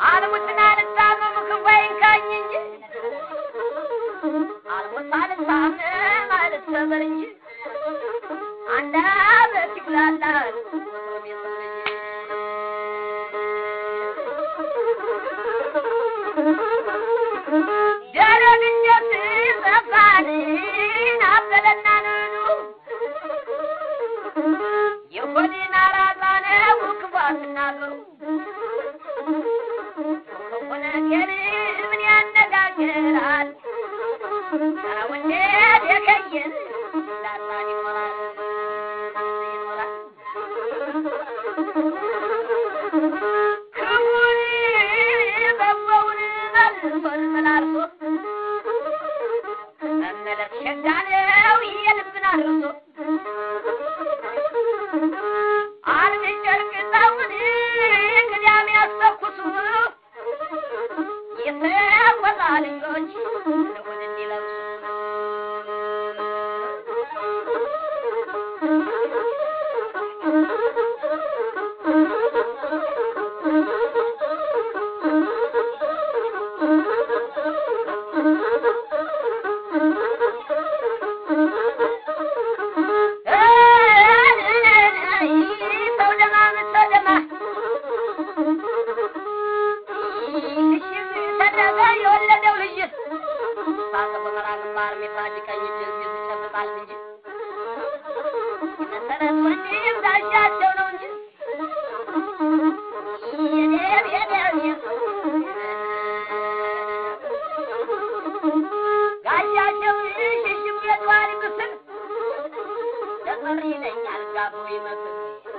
አልሙትና ልታመም ክፉ አይንካኝ እንጂ አልሙት አልታመም አልሰበር እንጂ አንድ አመት ይብላላል ወትሮም የሰው ልጅ ደረግኘት ጠፋን አበለና ነኑ የሆዴን አራጣ ነው ክፉ አትናገሩ ክፉ ነገር ምን ያነጋግራል ሰውነት የከየን ላጣን ይኖራል ይኖራል ክቡን በጎውን መልሶን መላልሶ መመለስ ሸጋ ነው የልብን አድርሶ አንድ ጨርቅ ጣውን ቅዳሜ ያስተኩሱ የተቆጣ ልጆች እሑድ እንዲለብሱ ሰው ደማ ሰው ደማ ተደረገ የወለደው ልጅ ሳተ በመራ ግንባር ሜትራጅ ቀኝ እጅ እዚህ ይጨብጣል እንጂ መሰረት ወንድም ጋሻቸው ነው እንጂ የኔ የኔ ጋሻቸው ሽሽም የጧሪ ምስል ተጠሪ ይለኛል ጋቦ ይመስል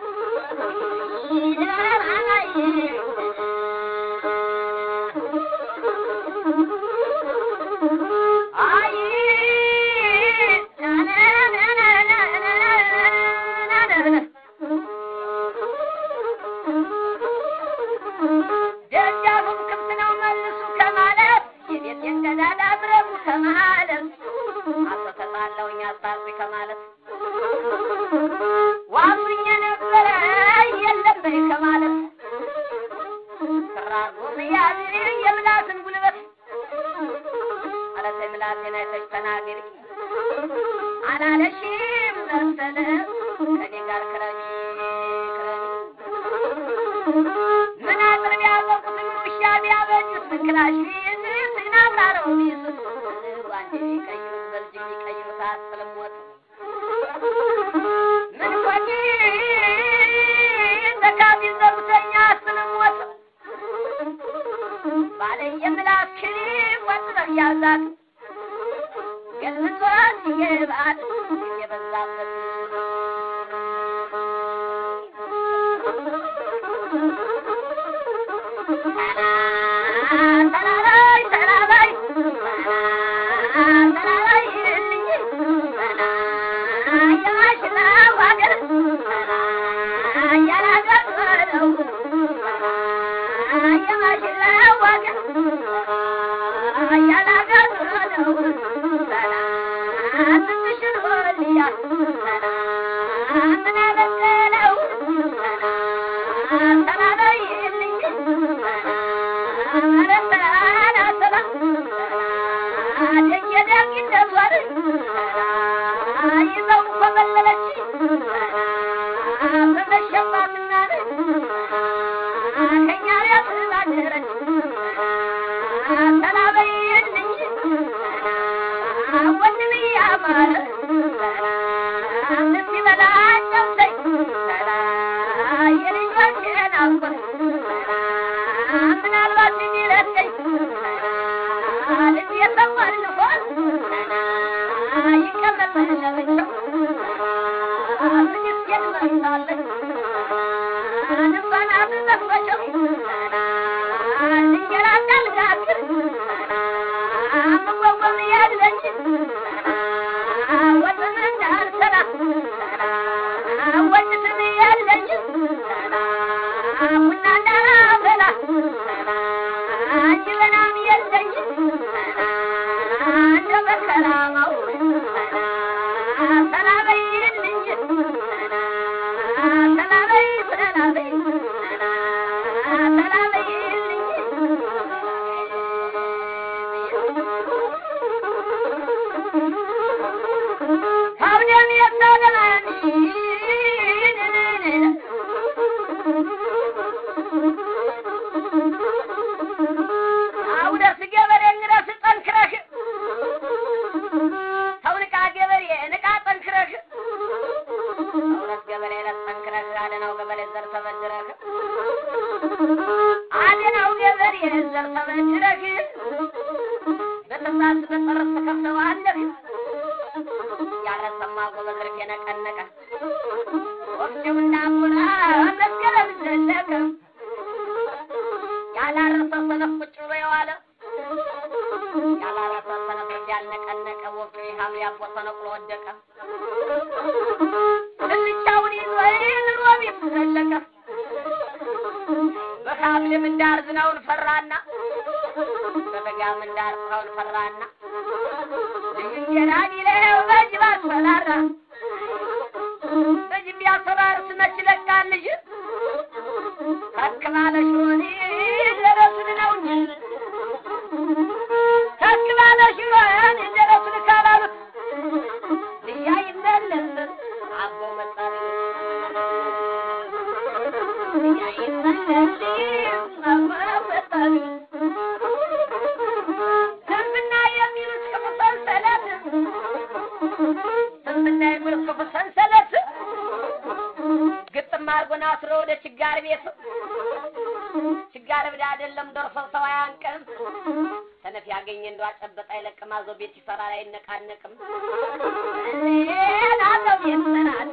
አይ ደጃፉም ክፍት ነው መልሱ ከማለት የቤቴን ቀዳዳ ብረቡ ከማለት አተተጣለውኝ አስታርቁ ከማለት ዋሱኝ ነበረ የለም በይ ከማለት ክራሩ መያዝ የምላስን ጉልበት አለተ ምላሴን አይተሽ ተናገሪ አላለሽም መሰለ ከኔ ጋር ክረሚ ክረሚ ምን አጥር ቢያወቅ ምን ውሻ ቢያበጅስ ምን ክላሽ ቢይዝ ምን አብራረው ቢይዝ ባንዴ ቢቀይሩት በልጅ ቢቀይሩት አያስጥልም ወጥ ምን ኮኒ ተካቢ ዘውተኛ አያስጥልም ወጥ ባለ የምላስ ክሪም ወጥረህ ያዛት ገልብቷን ይገባል የበዛበት ተላላይ ተላላይ ተላላይ ልኝ የማሽላ ዋገር ያላገረው የማሽላ ዋገር ያላገረው ትንሽን ወልያ ምን አበቀለው ተላላይ ልኝ ይዘው ኮበለለች በመሸባትና ከኛ ቤት ላደረች ተላበይልኝ ወንድም ያማረ እስኪበላ ጨብሰኝ የልጆቼን አጎት ምናልባት ቢረቀኝ ልብ የሰማን ልሆን ይቀመጥ ለብቻው ምስኪን መርሳለች እንኳን አብዘፈቸው እንጀራ እንዳልጋግር ምጓጓም ያለኝ ወጥም እንዳልሰራ ወጭትም ያለኝ ቡና እንዳላፈላ ጀበናም የለኝ እንደ በከራማው ሰላበይልኝ ሰላበይ ሰላበይ ሰላበይልኝ ዘር ተበድረህ በተሳስ በጠረት ተከፍተዋለህ ያለሰማ ጎበዝ ርፍ የነቀነቀ ወፍጭው እንዳቡና መስከረም ዘለቀ ያላረሰ ሰነፍ ቁጭ ብሎ የዋለ ያላረሰ ሰነፍ ያልነቀነቀ ወፍጮ ይሃሉ ያቦ ተነቅሎ ወደቀ ትንቻውን ይዞ ኑሮ ቤት ዘለቀ በሐምሌ ምንዳር ዝናውን ፈራና በበጋ ምንዳር ፀሐዩን ፈራና እንጀራ ቢለው በጅብ አስፈራራ በጅብ ቢያስፈራርስ መች ለቃል ልጅ ተክባለ ሽሮኒ ደረሱን ነው እንጂ ተክባለ ሽሮን ደረሱን ካላሉት ልያ ይመለስ አቦ መጣሪ ልያ ይመለስ አቦ መጣሪ ስንፍና የሚሉት ክፉ ሰንሰለት ስንፍና የሚሉት ክፉ ሰንሰለት ግጥም አድርጎን አስሮ ወደ ችጋር ቤት ችጋር ብዳ አይደለም ደርሶ ሰው አያንቅም ሰነፍ ያገኘ እንደው አጨበጣ አይለቅም አዞ ቤት ይሰራል አይነቃነቅም አዞ ቤት ይሰራል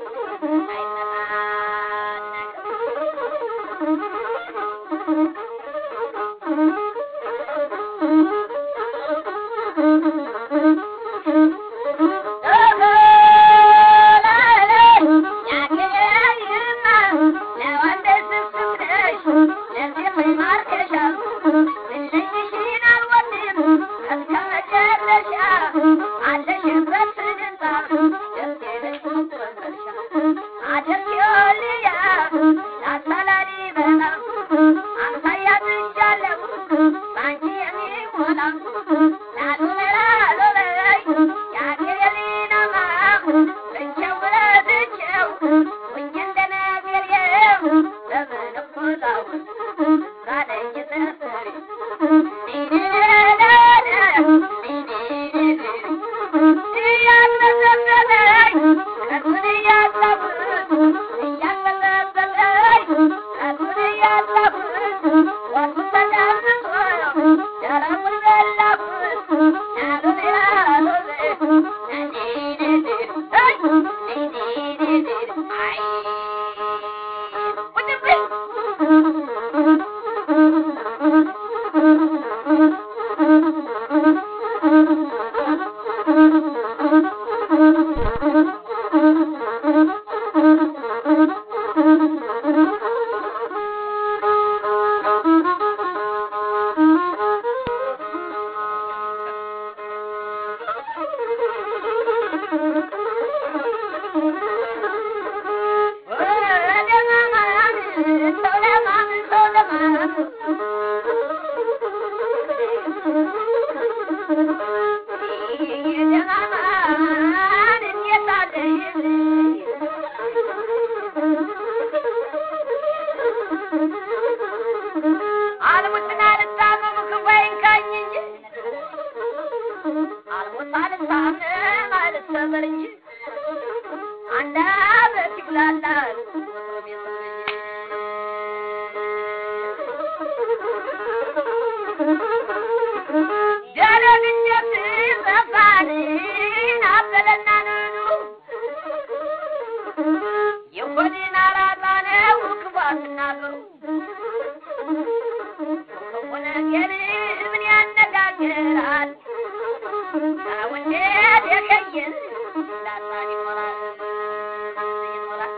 አልሙትና ልታመም ክፉ አይንካኝ እንጂ አልሙት አልታመም አልሰበር እንጂ አንድ አመት ይብላላል ወትሮም የሰው ልጅ ደረግኘት ጠፋንን አበለና ነኑ የሆዴን አራጣ ነው ክፉ አትናገሩ ክፉ ነገር ምን ያነጋግራል? ሰውነት የከየን ላሳን ይሞላል ይሞላል።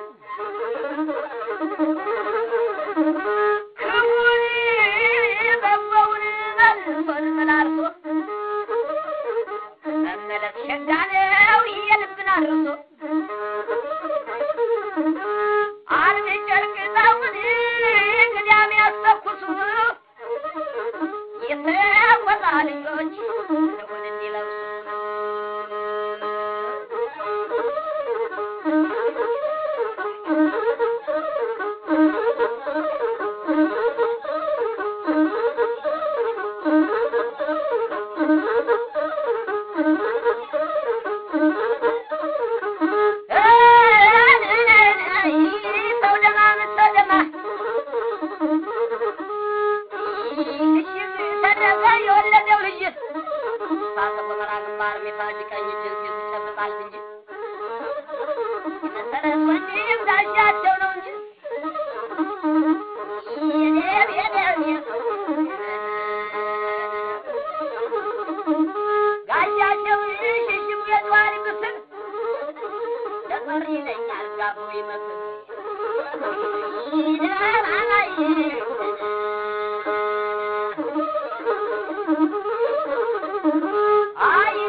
ክፉን በጎውን መልሶን መላልሶ መመለስ ሸጋ ነው የልብን አድርሶ አንድ ጨርቅ ጣውን ቅዳሜ ያስተኩሱ የተቆጣ ልጆች ልሁን እንዲለብሱ ሰው ደማ ሰው ደማ ማር ሚፋጅ ቀኝ እጅን ሲይዝ ይጨብጣል እንጂ የመሰረት ወንድም ጋሻቸው ነው እንጂ የኔ የኔ ጋሻቸው ሽሽሙ የጠዋሪ ምስል ለጠሪ ይለኛል ጋቦ ይመስል አይ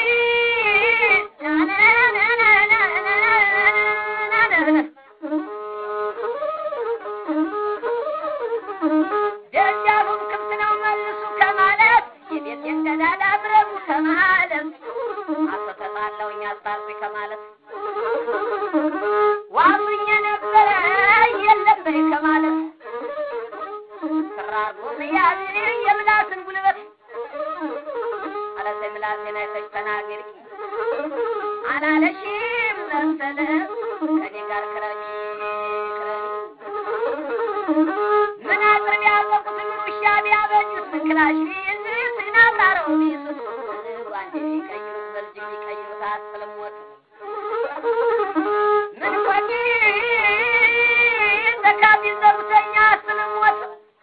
ደጃፉም ክፍት ነው መልሱ ከማለት የቤቴን ቀዳዳ ብረቡ ከማለት አስተተጣለውኝ አስታርቁ ከማለት ዋሱኝ ነበረ የለም በይ ከማለት ክራር ያዝ የምላስን ጉልበት አለተ ምላሴን አይተሽ ተናገሪ አላለሽም መሰለ ከኔ ጋር ክረሚ ክረሚ ምን አጥር ቢያጠቁት ምን ውሻ ቢያበጁት ምን ክላሽ ቢይዝ ምን አብራረው ቢይዙት ጓንዴ ቢቀይሩት በልጅ ቢቀይሩት አያስጥልም ወጥ ምን ቆይ ተካ ቢዘሩተኛ አያስጥልም ወጥ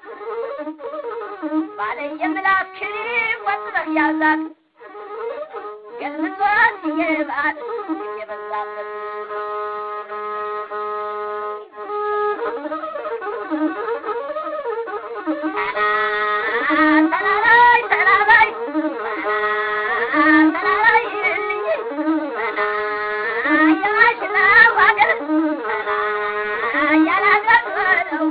ባለ የምላስ ክሪም ወጥረህ ያዛት ገልብጧት ይገባል የበዛበት ተላላይ ተላላይ ተላላይ የማሽላው ሀገር ያላገረው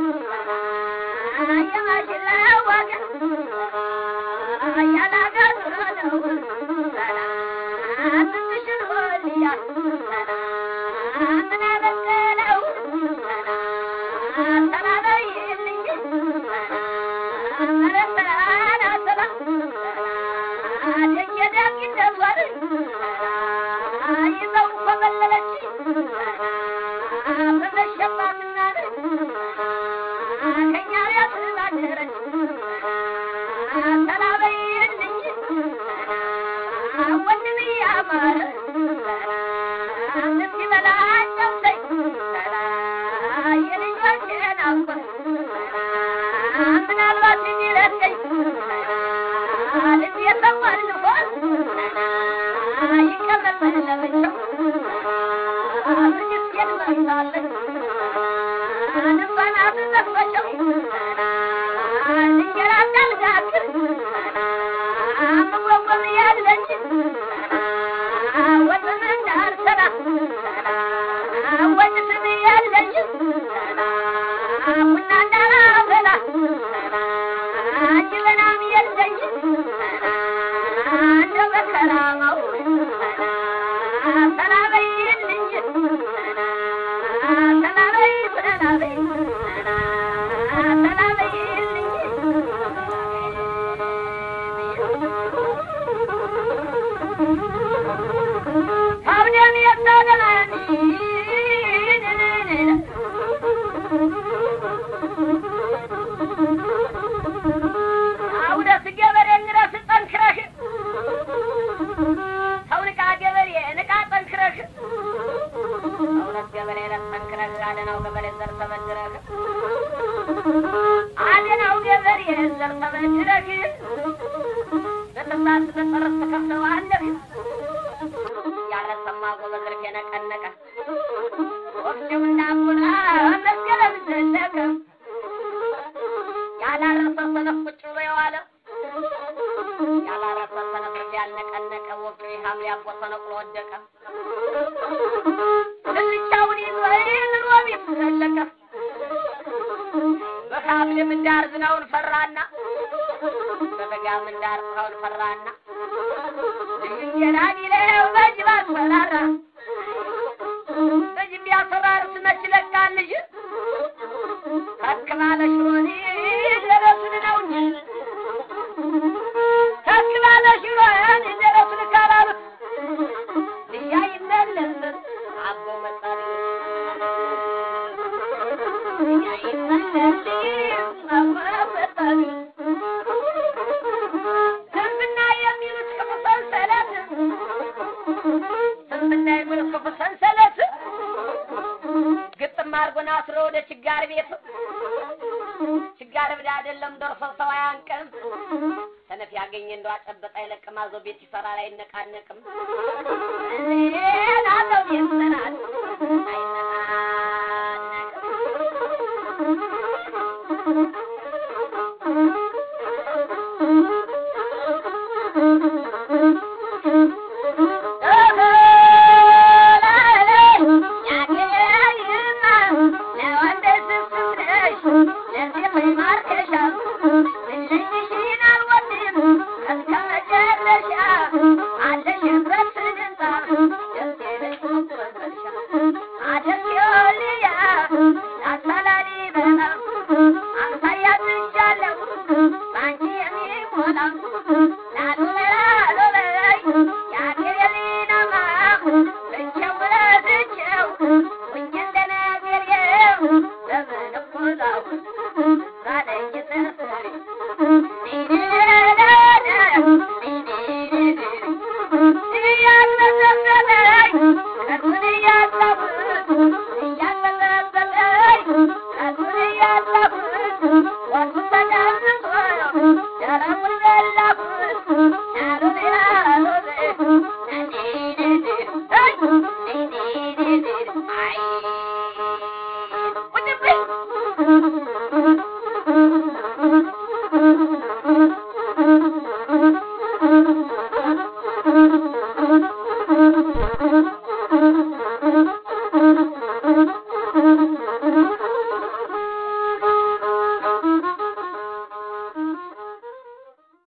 የማሽላው ሀገር ያላገረው ትንሽን ሆልያ ምን አበቀለው ተላላይልኝ ይዘው ኮበለለች በመሸባትና ከኛ ቤት ባደረች ተላበይልኝ ወንድም ያማረ እስኪበላ ጨምሰኝ የልጆቼን አባት ምናልባት የሚረገኝ ልብ የሰማን ልሆን ይቀመጥ ለብቻው ትግስቴን መርሳለች ልባን አትጠፈጨው እንጀራ እንዳልጋግር መጓጓዝ ያለች ወጥም እንዳልሰራ ወጭትም ያለች ቡና እንዳላበላ ጀበናም የለኝ እንደ በከራማው ሰላበይልኝ ሰላበይ ሰላበይ ሰላበይልኝ አብደም የታደላኒ አውደስ ገበሬ እንግረስ ጠንክረሽ ሰው ንቃ ገበሬ ንቃ ጠንክረሽ እውነት ገበሬ ለት ጠንክረሽ አደናው ገበሬ ዘር ተበድረሽ አደናው ገበሬ ዘር ተበድረሽ በጥሳት በጠረስ ተከፍተዋለሽ ያለሰማ ጎበዝ እርፍ የነቀነቀ ወፍጭው እንዳንጎላ መስገረም ዘለቀ ያላረሰ ሰነፍ ቁጭ ብሎ የዋለ ያላረሰ ሰነፍ እርፍ ያልነቀነቀ ወፍጮ ሐምሌ አቦ ተነቅሎ ወደቀ ልልቻውን ይዞ ኑሮ ቤት ዘለቀ በሐምሌ ምንዳር ዝናውን ፈራና በበጋ ምንዳር ፀሐዩን ፈራና እንጀራ ቢለው በጅብ አስፈራራ በጅብ ቢያስፈራርስ መች ለቃል ልጅ ተክባለ ሽሮኒ ደረሱን ነው እንጂ ተክባለ ሽሮኒ ደረሱን ካላሉት ልያ ይመለስ አቦ መጣሪ ልያ ይመለስ አቦ መጣሪ ዝምብና የሚሉት ክፉ ሰንሰለት ወደ ችጋር ቤት ችጋር ብዳ አይደለም ደርሶ ሰው አያንቅም። ሰነፍ ያገኘ እንደው አጨበጣ አይለቅም። አዞ ቤት ይሰራል አይነቃነቅም። አዘው ቤት ይሰራል Thank you.